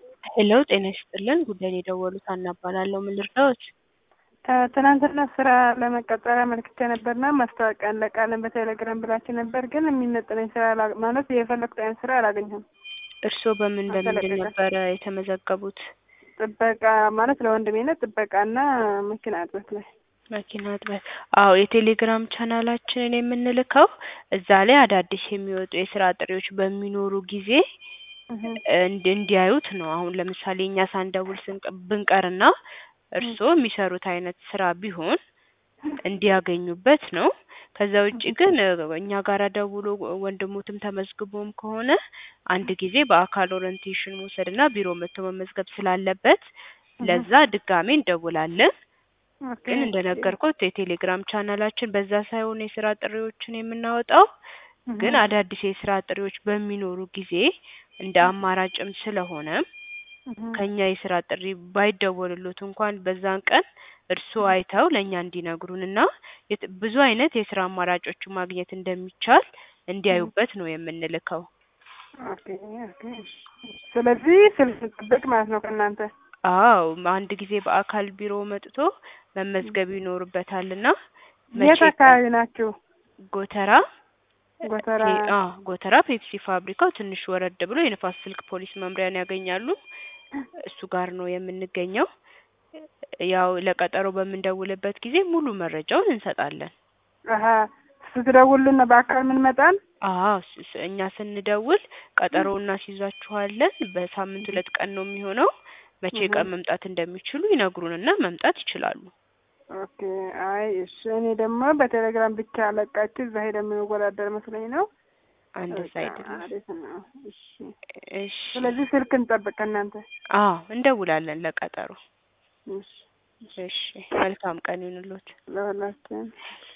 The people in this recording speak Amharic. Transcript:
ሄሎ ጤና ይስጥልን ጉዳይን የደወሉት ሀና እባላለሁ ምን ልርዳዎት ትናንትና ስራ ለመቀጠር አመልክቼ ነበርና ማስታወቂያ እንለቃለን በቴሌግራም ብላችሁ ነበር፣ ግን የሚመጥነኝ ስራ አላ- ማለት የፈለኩት አይነት ስራ አላገኘሁም። እርስዎ በምን በምንድን አልተለቀቀም። ነበረ የተመዘገቡት ጥበቃ ማለት ለወንድሜነት ጥበቃና መኪና እጥበት ላይ መኪና እጥበት አዎ የቴሌግራም ቻናላችንን የምንልከው እዛ ላይ አዳዲስ የሚወጡ የስራ ጥሪዎች በሚኖሩ ጊዜ እንዲ- እንዲያዩት ነው አሁን ለምሳሌ እኛ ሳንደውል ስንቅ- ብንቀርና እርስዎ የሚሰሩት አይነት ስራ ቢሆን እንዲያገኙበት ነው ከዛ ውጪ ግን እኛ ጋር ደውሎ ወንድሞትም ተመዝግቦም ከሆነ አንድ ጊዜ በአካል ኦሪንቴሽን መውሰድ እና ቢሮ መጥቶ መመዝገብ ስላለበት ለዛ ድጋሜ እንደውላለን ኦኬ፣ ግን እንደነገርኩት የቴሌግራም ቻናላችን በዛ ሳይሆን የስራ ጥሪዎችን የምናወጣው ግን አዳዲስ የስራ ጥሪዎች በሚኖሩ ጊዜ እንደ አማራጭም ስለሆነ ከኛ የስራ ጥሪ ባይደወልሎት እንኳን በዛን ቀን እርስዎ አይተው ለእኛ እንዲነግሩን እና የት- ብዙ አይነት የስራ አማራጮችን ማግኘት እንደሚቻል እንዲያዩበት ነው የምንልከው። ኦኬ፣ ኦኬ። ስለዚህ ስልክ ጥብቅ ማለት ነው ከእናንተ አዎ አንድ ጊዜ በአካል ቢሮ መጥቶ መመዝገብ ይኖርበታል እና የት አካባቢ ናችሁ? ጎተራ ጎተራ ፔ- አዎ ጎተራ ፔፕሲ ፋብሪካው ትንሽ ወረድ ብሎ የንፋስ ስልክ ፖሊስ መምሪያን ያገኛሉ። እሱ ጋር ነው የምንገኘው። ያው ለቀጠሮ በምንደውልበት ጊዜ ሙሉ መረጃውን እንሰጣለን። አሀ ስትደውሉና በአካል ምን መጣን? አዎ ስ- ስ- እኛ ስንደውል ቀጠሮ እናስይዛችኋለን። በሳምንት ሁለት ቀን ነው የሚሆነው። መቼ እህ። ቀን መምጣት እንደሚችሉ ይነግሩንና መምጣት ይችላሉ። ኦኬ። አይ እሺ፣ እኔ ደግሞ በቴሌግራም ብቻ ለቃችሁ እዛ ሄደ የምንወዳደር መስሎኝ ነው። አንድ በቃ ሳይድ ነው። አሪፍ ነው። እሺ፣ እሺ ስለዚህ ስልክ እንጠብቅ ከእናንተ። አዎ እንደውላለን ለቀጠሮ። እሺ፣ እሺ መልካም ቀን ይሁንልዎት። ለሁላችን